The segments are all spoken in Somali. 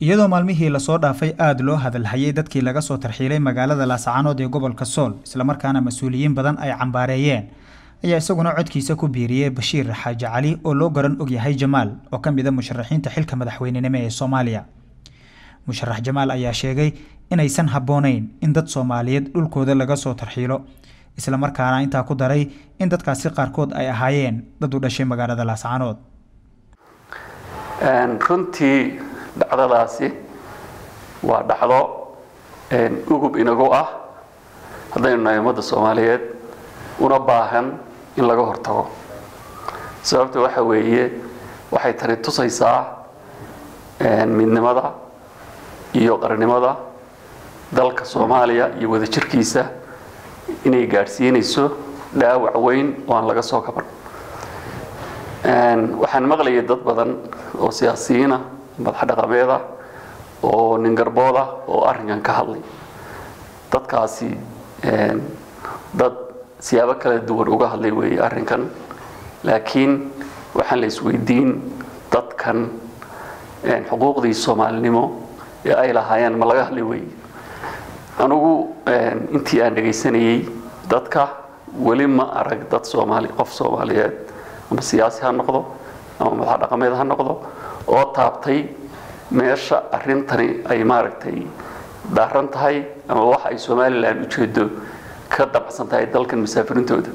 iyadoo maalmihii lasoo dhaafay aada loo hadalhayay dadkii laga soo tarxiilay magaalada laascaanood ee gobolka sool islamarkaana mas-uuliyiin badan ay cambaareeyeen ayaa isaguna codkiisa ku biiriyey bashiir xaaji cali oo loo garan ogyahay jamaal oo ka mid a musharaxiinta xilka madaxweynenimo ee soomaaliya musharax jamaal ayaa sheegay inaysan habboonayn in dad soomaaliyeed dhulkooda laga soo tarxiilo islamarkaana intaa ku daray in dadkaasi qaarkood ay ahaayeen dad u dhashay magaalada laascaanood runtii dhacdadaasi waa dhacdo ugub inagu ah haddaynu nahay ummadda soomaaliyeed una baahan in laga hortago sababta waxa weeye waxay tani tusaysaa midnimada iyo qarannimada dalka soomaaliya iyo wadajirkiisa inay gaadhsiinayso dhaawac weyn oo aan laga soo kaban waxaan maqlayay dad badan oo siyaasiyiina madax dhaqameeda oo ningarbooda oo arrinkan ka hadlay dadkaasi dad siyaabo kala duwan uga hadlay weeye arrinkan laakiin waxaan la isweydiin dadkan xuquuqdii soomaalinimo ee ay lahaayeen ma laga hadlay weeye anugu intii aan dhegaysanayey dadka weli ma arag dad soomaali qof soomaaliyeed ama siyaasi ha noqdo ama madax dhaqameed ha noqdo oo taabtay meesha arrintani ay maaragtay daaran tahay ama waxa ay somalilan ujeedo ka dabacsan tahay dalkan musaafirintooda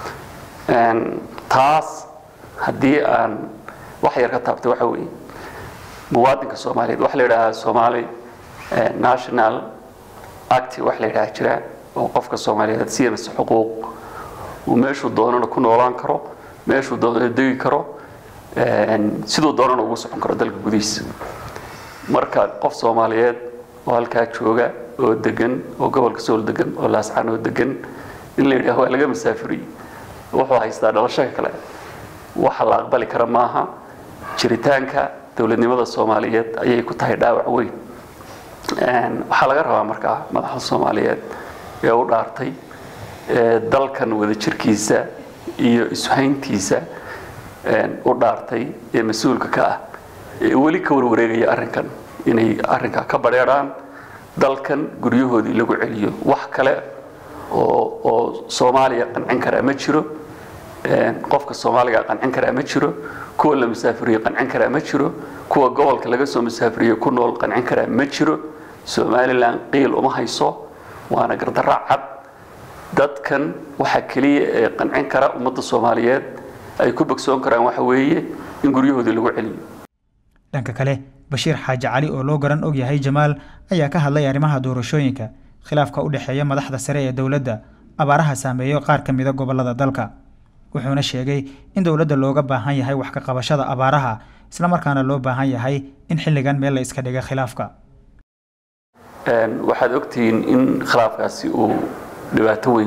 taas haddii aan wax yar ka taabtay waxa weeye muwaadinka soomaaliyeed waxa la yidhaahaa somaali national act wax la yidhaha jira oo qofka soomaaliyeed siinaysa xuquuq uu meeshuu doonana ku noolaan karo meeshuu doonana degi karo siduu doonana ugu socon karo dalka gudihiisa marka qof soomaaliyeed oo halkaa jooga oo degan oo gobolka sool degan oo laascaanoo degan in la yidhaah waa laga masaafuriy wuxuu haystaa dhalasho kale waxa la aqbali kara maaha jiritaanka dowladnimada soomaaliyeed ayay ku tahay dhaawac weyn waxaa laga rabaa markaa madaxda soomaaliyeed ee u dhaartay dalkan wadajirkiisa iyo ishayntiisa u dhaartay ee mas-uulka ka ah ee weli ka warwareegaya arrinkan inay arrinkaa ka badheedhaan dalkan guryahoodii lagu celiyo wax kale oo oo soomaaliya qancin karaa ma jiro qofka soomaaliga qancin karaa ma jiro kuwa la musaafiriyo qancin karaa ma jiro kuwa gobolka laga soo musaafiriyo ku nool qancin karaa ma jiro somalilan qiil uma hayso waana gardarra cad dadkan waxaa keliya ee qancin kara ummadda soomaaliyeed ay ku bogsoon karaan waxa weeye in guryahoodii lagu celiyo dhanka kale bashiir xaaji cali oo loo garan og yahay jamaal ayaa ka hadlay arrimaha doorashooyinka khilaafka u dhexeeya madaxda sare ee dowladda abaaraha saameeyo qaar ka mida gobolada dalka wuxuuna sheegay in dowladda looga baahan yahay wax ka qabashada abaaraha islamarkaana loo baahan yahay in xilligan meel la iska dhiga khilaafka waxaad ogtihiin in khilaafkaasi uu dhibaato weyn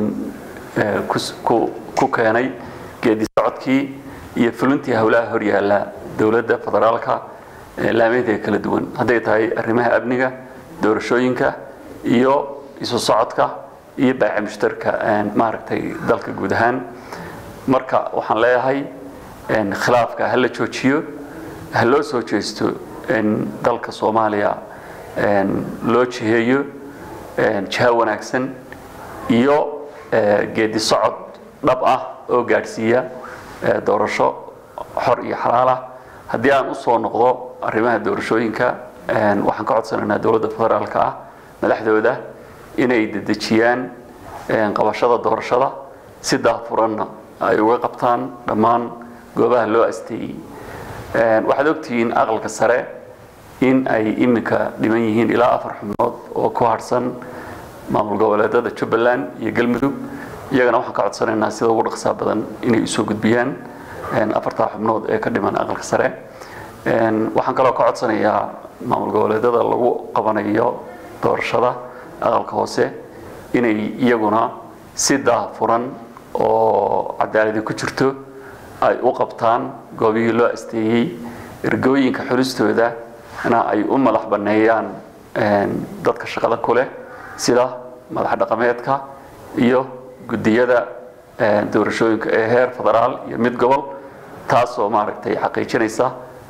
ku keenay geedi socodkii iyo fulintii howlaha horyaala dowladda federaalka laameynteeda kala duwan hadday tahay arrimaha amniga doorashooyinka iyo isu socodka iyo baaci mushtarka maaragtay dalka guud ahaan marka waxaan leeyahay khilaafka ha la joojiyo ha loo soo jeesto in dalka soomaaliya loo jiheeyo jiha wanaagsan iyo geedi socod dhab ah oo gaadhsiiya doorasho xor iyo xalaal ah haddii aan usoo noqdo arrimaha doorashooyinka waxaan ka codsanaynaa dowladda federaalka ah madaxdooda inay dedejiyaan qabashada doorashada si daafuranna ay uga qabtaan dhammaan goobaha loo asteeyey waxaad ogtihiin aqalka sare in ay iminka dhiman yihiin ilaa afar xubnood oo ku harhsan maamul goboleedada jubbaland iyo galmudug iyagana waxaan ka codsanaynaa sida ugu dhaqsaa badan inay usoo gudbiyaan afartaa xubnood ee ka dhiman aqalka sare waxaan kaloo ka codsanayaa maamul goboleedada lagu qabanayo doorashada aqalka hoose inay iyaguna si daafuran oo cadaaladi ku jirto ay u qabtaan goobihii loo asteeyey ergooyinka xulistooda na ay u madax banneeyaan dadka shaqada ku leh sida madax dhaqameedka iyo guddiyada doorashooyinka ee heer federaal iyo mid gobol taasoo maaragtay xaqiijinaysa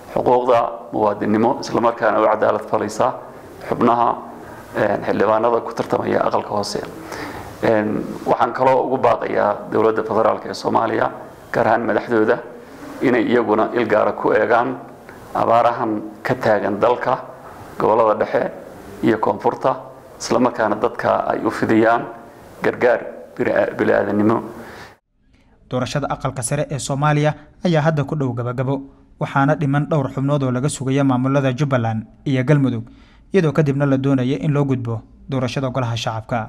xuquuqda muwaadinnimo islamarkaana u cadaalad falaysa xubnaha xildhibaanada ku tartamaya aqalka hoose waxaan kaloo ugu baaqayaa dowladda federaalk ee soomaaliya gaar ahaan madaxdooda inay iyaguna ilgaara ku eegaan abaarahan ka taagan dalka gobollada dhexe iyo koonfurta islamarkaana dadka ay u fidiyaan gargaar bili-aadanimo doorashada aqalka sare ee soomaaliya ayaa hadda ku dhow gabagabo waxaana dhiman dhowr xubnood oo laga sugaya maamulada jubbaland iyo galmudug iyadoo kadibna la doonaya in loo gudbo doorashada golaha shacabka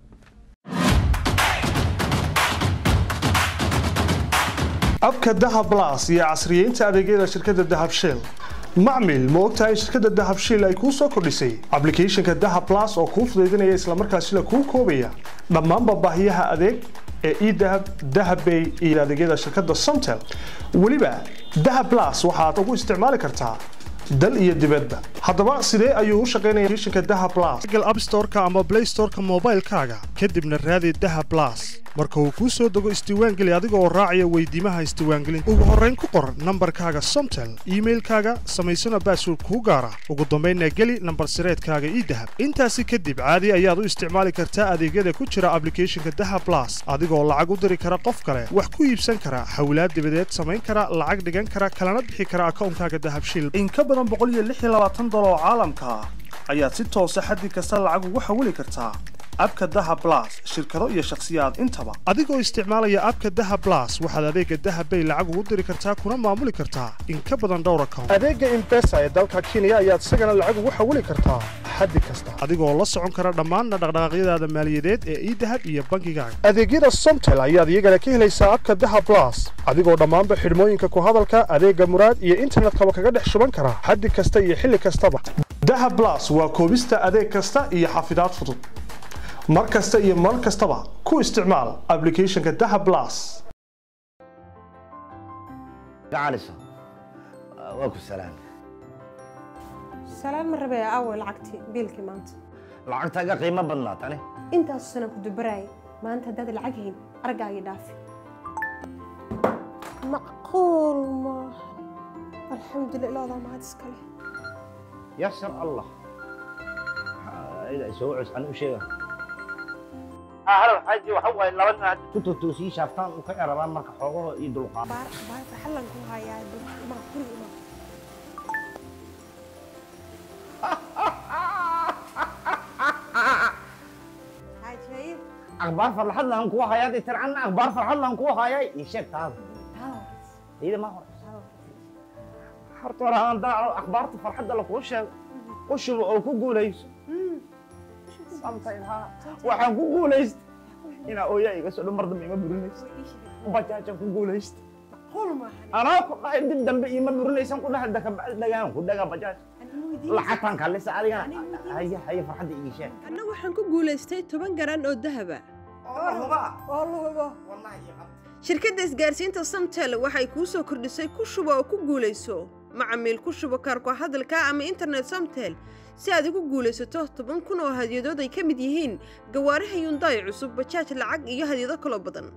abka dahab blas iyo casriyeynta adeegyada shirkadda dahab shell macmil ma ogtahay shirkadda dahab shell ay kuu soo kordhisay ablicathonka dahab blas oo kuu fudaydinaya islamarkaasina kuu koobaya dhammaanba baahiyaha adeeg ee edahab dahabbay iyo adeegyada shirkadda somtel weliba dahab blas waxaad ugu isticmaali kartaa dal iyo dibadba haddaba sidee ayuu u shaqaynaya applicationka dahab blas google app store-ka ama play store-ka moobaylkaaga kadibna raadi dahab blas marka uu kuu soo dego isdiiwaangeli adiga oo raacaya weydiimaha isdiiwaangelinta ugu horrayn ku qor nambarkaaga somtel iimailkaaga samaysana baasword kuu gaara ugu dambaynna geli nambar sireedkaaga ii dahab intaasi kadib caadi ayaad u isticmaali kartaa adeegyada ku jira ablicathonka dahab blas adigoo lacag u diri kara qof kale wax ku iibsan kara xawlaad dibadeed samayn kara lacag dhigan kara kalana bixi kara akawnkaaga dahab shil in ka badan boqoliyoaaatan dolar oo caalamka ah ayaad si toosa xaddi kasta lacag ugu xawili kartaa abka daha blas shirkado iyo shakhsiyaad intaba adigoo isticmaalaya abka daha blas waxaad adeega dahabbay lacag ugu diri kartaa kuna maamuli kartaa in ka badan dhowr account adeega imbesa ee dalka kenya ayaad isagana lacag ugu xawili kartaa xaddi kasta adigoo la socon kara dhammaanna dhaqdhaqaaqyadaada maaliyadeed ee idahab iyo bankigaaga adeegyada somtel ayaad iyagana ka helaysaa abka daha blas adigoo dhammaanba xidhmooyinka ku hadalka adeega muraad iyo internetkaba kaga dhex shuban kara xaddi kasta iyo xilli kastaba daha blas waa koobista adeeg kasta iyo xafidaad fudud mar kasta iyo mar kastaba ku isticmaal ablicathonka daha blas gacaliso waa ku salaan salaan ma rabee aaway lacagtii biilkii maanta lacagtaaga qiimo badnaa tani intaasu sana ku dubaraayay maanta haddaad lacag hayn argaagii dhaafi macquul maaha alxamdulillah ilaadaa mahad iskale yasar allah soo cus an u sheega halo xaaji waxa waaye laba nin hadda ku totoosii shaaftaan u ka erabaan marka xoogaho iyo dulqaad baar baar farxallan ku hayaa ma guriga ima xaaji akhbaar farxad laan kugu hayaa dee tircanna akhbaar farxad laan kugu hayaa ii sheeg taada iyada ma hore horta hore aan daaco akhbaarta farxadda lakuu sheego u shubo oo ku guulayso waxaan ku guulaysta inaa ooyaa iga soo dhan mar dambe ima burinaysa bajaajaan ku guulaysta anaa ku dhahay dib dambe ima burinaysan ku dhahay dakabacdi dhagaan ku dhagaa bajaaj lacagtaan kalisa adigana haya haya farxadda ii sheeg anna waxaan ku guulaystay toban garan oo dahaba shirkadda isgaarsiinta samtel waxay kuu soo kordhisay ku shubo oo ku guulayso macamiil ku shubo kaarko hadalka ama internet samtel si aad ugu guulaysato toban kun oo hadyadood ay ka mid yihiin gawaaraha yundaay cusub bajaaj lacag iyo hadyado kaloo badan